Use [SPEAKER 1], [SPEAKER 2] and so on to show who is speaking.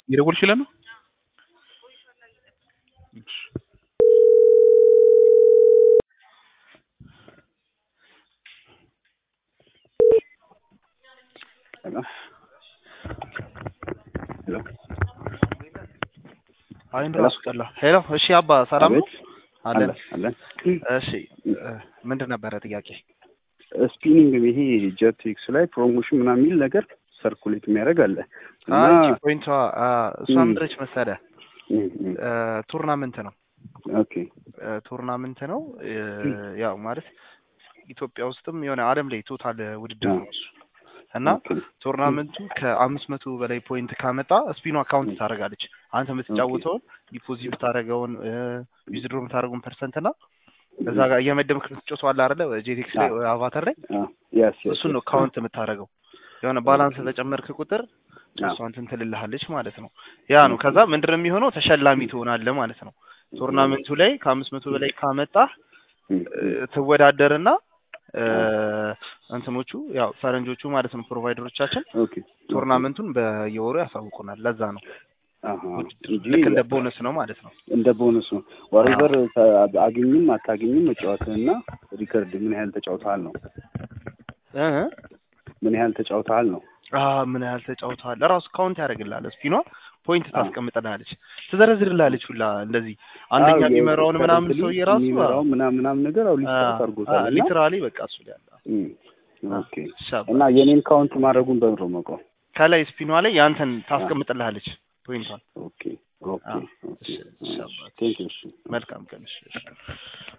[SPEAKER 1] እየደወልሽ ነው? አይን ራሱ ቀላ ሄሎ። እሺ አባ ሰላም ነው? አለን
[SPEAKER 2] አለን።
[SPEAKER 1] እሺ ምንድን ነበረ ጥያቄ?
[SPEAKER 2] ስፒኒንግ ይሄ ጀት ኤክስ ላይ ፕሮሞሽን ምናምን የሚል ነገር ሰርኩሌት የሚያደርግ አለ እና
[SPEAKER 1] አይ ፖይንቷ እሷ ምንድነች መሰለህ ቱርናመንት ነው
[SPEAKER 2] ኦኬ
[SPEAKER 1] ቱርናመንት ነው ያው ማለት ኢትዮጵያ ውስጥም የሆነ ዓለም ላይ ቶታል ውድድር ነው እሱ እና ቱርናመንቱ ከአምስት መቶ በላይ ፖይንት ካመጣ ስፒኑ አካውንት ታደርጋለች። አንተ የምትጫወተውን ዲፖዚት የምታደርገውን ዊዝድሮ የምታደርገውን ፐርሰንት እና እዛ ጋር እየመደብክ የምትጫወተው አለ አይደለ ጄቴክስ ላይ አቫተር ላይ እሱን ነው ካውንት የምታደርገው። የሆነ ባላንስ በጨመርክ ቁጥር እሷ እንትን ትልልሃለች ማለት ነው። ያ ነው። ከዛ ምንድን ነው የሚሆነው ተሸላሚ ትሆናለህ ማለት ነው። ቱርናመንቱ ላይ ከአምስት መቶ በላይ ካመጣህ ትወዳደርና እንትኖቹ ያው ፈረንጆቹ ማለት ነው ፕሮቫይደሮቻችን ቱርናመንቱን በየወሩ ያሳውቁናል። ለዛ ነው ልክ እንደ ቦነስ ነው ማለት ነው።
[SPEAKER 2] እንደ ቦነስ ነው። ዋሬቨር አግኝም አታገኝም መጫወትህና ሪከርድ ምን ያህል ተጫውተሃል ነው። ምን ያህል ተጫውተሃል ነው።
[SPEAKER 1] ምን ያህል ተጫውተሃል ራሱ ካውንት ያደርግልሃል። ስፒኗ ፖይንት ታስቀምጥልሃለች፣ ትዘረዝርልሃለች ሁላ እንደዚህ አንደኛ የሚመራውን ምናምን ሰውዬ ራሱ
[SPEAKER 2] የሚመራው ምናምን ምናምን ነገር አው ሊስታት አድርጎታል።
[SPEAKER 1] ሊትራሊ በቃ እሱ ላይ ያለ
[SPEAKER 2] ኦኬ። እና የኔን ካውንት ማድረጉን በምሮ መቀው
[SPEAKER 1] ከላይ ስፒኗ ላይ ያንተን ታስቀምጥልሃለች ፖይንቷን።
[SPEAKER 2] ኦኬ ኦኬ ኦኬ። ቴንክ ዩ
[SPEAKER 1] መልካም ቀን።